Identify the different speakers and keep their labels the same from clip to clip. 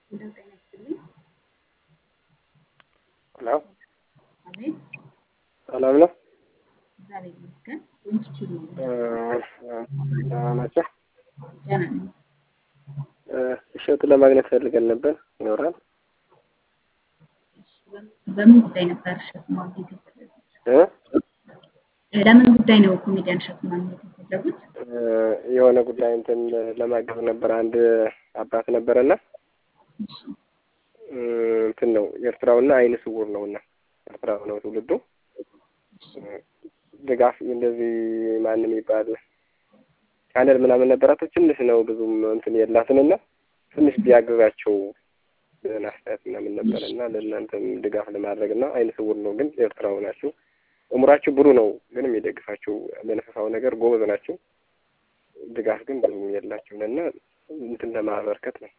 Speaker 1: እንደው ጤና ይስጥልኝ።
Speaker 2: ሄሎ
Speaker 1: አቤት
Speaker 2: ሰላም ነው?
Speaker 1: እግዚአብሔር ይመስገን። ኢንስቲትዩት ነው
Speaker 2: ደህና ናቸው?
Speaker 1: ደህና ነኝ።
Speaker 2: እሸቱ ለማግኘት ፈልገን ነበር። ይኖራል?
Speaker 1: እሺ፣ በምን- በምን ጉዳይ ነበር እሸቱ ማግኘት የፈለጉት?
Speaker 2: እ?
Speaker 1: እ፣ ለምን ጉዳይ ነው ኮሜዲያን እሸቱ ማግኘት የፈለጉት?
Speaker 2: እ፣ የሆነ ጉዳይ እንትን ለማገዝ ነበር። አንድ አባት ነበረና
Speaker 1: እሺ፣
Speaker 2: እ፣ እንትን ነው ኤርትራውና አይነ ስውር ነውና ኤርትራው ነው ትውልዱ። እ፣ ድጋፍ እንደዚህ ማንም ይባል ቻነል ምናምን ነበራት። ትንሽ ነው ብዙም እንትን የላትንና ትንሽ ቢያግዛቸው ብለን አስተያየት ምናምን ነበረ እና ለእናንተም ድጋፍ ለማድረግ እና አይነ ስውር ነው ግን ኤርትራው ናቸው። እምሯቸው ብሩ ነው ግን የሚደግፋቸው በነፈሳው ነገር ጎበዝ ናቸው። ድጋፍ ግን ብዙም የላቸውም እና እንትን ለማበርከት ነው።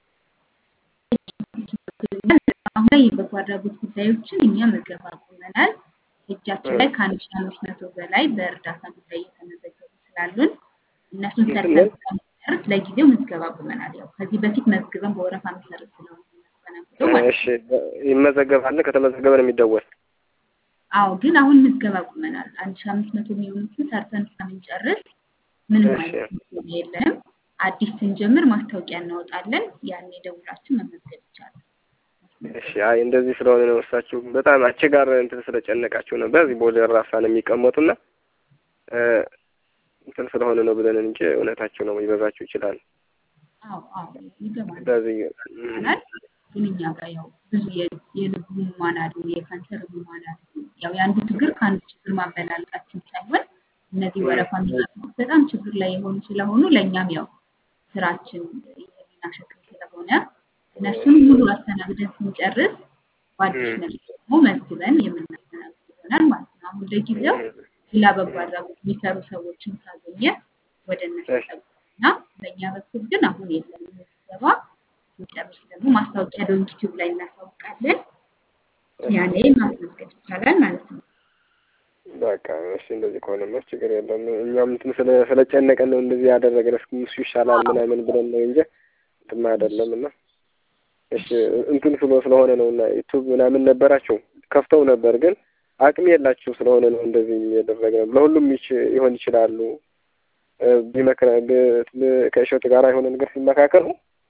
Speaker 1: አሁን ላይ የበጎ አድራጎት ጉዳዮችን እኛ መዝገብ አቁመናል። እጃችን ላይ ከአንድ ሺህ አምስት መቶ በላይ በእርዳታ ጉዳይ እየተመዘገቡ ስላሉን እነሱን ሰርተን እስከምንጨርስ ለጊዜው ምዝገባ አቁመናል። ያው ከዚህ በፊት መዝግበን በወረፋ መሰረት ስለሆነ የምናስተናግደው ማለት ነው።
Speaker 2: እሺ ይመዘገባል። ከተመዘገበ ነው የሚደወል።
Speaker 1: አዎ ግን አሁን ምዝገባ አቁመናል። አንድ ሺህ አምስት መቶ የሚሆኑትን ሰርተን እስከምንጨርስ ምንም
Speaker 2: እሺ።
Speaker 1: አይነት ምዝገባ የለንም። አዲስ ስንጀምር ማስታወቂያ እናወጣለን። ያኔ ደውላችሁ መመዝገብ ይቻላል።
Speaker 2: እሺ አይ እንደዚህ ስለሆነ ነው እሳችሁ በጣም አስቸጋሪ እንትን ስለጨነቃቸው ነው። በዚህ ቦሌ ራሳ ነው የሚቀመጡና እ፣ እንትን ስለሆነ ነው ብለን እንጂ እውነታቸው ነው ሊበዛቸው ይችላል።
Speaker 1: አዎ አዎ ይገባል
Speaker 2: በዚህ
Speaker 1: ይሆናል። ግን እኛ ጋር ያው ብዙ የ- የልብ ህሙማን አሉ፣ የካንሰር ህሙማን አሉ። ያው የአንዱ ችግር ከአንዱ ችግር ማበላለጣችን ሳይሆን እነዚህ ወረፋ የሚጠብቁት በጣም ችግር ላይ የሆኑ ስለሆኑ ለእኛም ያው ስራችን የህሊና ሸክም ስለሆነ እነሱን ሙሉ አስተናግደን ስንጨርስ በአዲስ መልክ ደግሞ መዝግበን የምናስተናግድ ይሆናል ማለት ነው። አሁን ለጊዜው ሌላ በጎ አድራጎት የሚሰሩ ሰዎችን ካገኘ ወደ እነሱ
Speaker 2: እሺ።
Speaker 1: ጠቁና በእኛ በኩል ግን አሁን የለም ምዝገባ። ስንጨርስ ደግሞ ማስታወቂያ ዩቲዩብ ላይ እናሳውቃለን። ያኔ ማስመዝገብ ይቻላል ማለት ነው።
Speaker 2: በቃ እሺ እንደዚህ ከሆነማ ችግር የለም። እኛም እንትን ስለ ስለጨነቀን ነው እንደዚህ ያደረግን። እስኪ እሱ ይሻላል ምናምን ብለን ነው እንጂ እንትማ አይደለም እና እሺ እንትን ስሎ ስለሆነ ነው እና ዩቱብ ምናምን ነበራቸው ከፍተው ነበር ግን አቅም የላቸው ስለሆነ ነው እንደዚህ ያደረግነው። ለሁሉም ይች- ይሆን ይችላሉ እ፣ ቢመክረ ብ- ብ- ከእሸቱ ጋር የሆነ ነገር ሲመካከሩ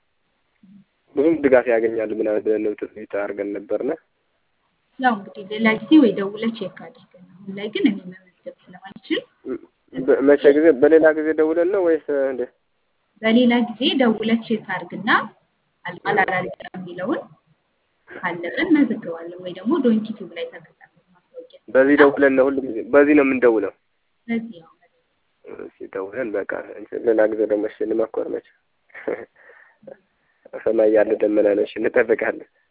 Speaker 2: ብዙም ድጋፍ ያገኛሉ ምናምን ብለን ነው ትዝታ አድርገን ነበርና
Speaker 1: ያው እንግዲህ ሌላ ጊዜ ወይ ደውለህ ቼክ አድርገን። አሁን ላይ ግን እኔ መመዝገብ ስለማልችል
Speaker 2: በ- መቼ ጊዜ በሌላ ጊዜ ደውለን ነው ወይስ እንዴ?
Speaker 1: በሌላ ጊዜ ደውለህ ቼክ አድርግና አልቋል አላለቀም የሚለውን ካለቀን መዘግባለን ወይ ደግሞ ዶንኪ ቲዩብ ላይ ተከታተል ማስታወቂያ
Speaker 2: በዚህ ደውለን ነው ሁሉ ጊዜ በዚህ ነው የምንደውለው።
Speaker 1: በዚህ ያው
Speaker 2: እሺ ደውለን በቃ እንትን ሌላ ጊዜ ደግሞ እሺ እንመኮር መቼ ሰማይ ያለ ደመና ነው። እሺ እንጠብቃለን።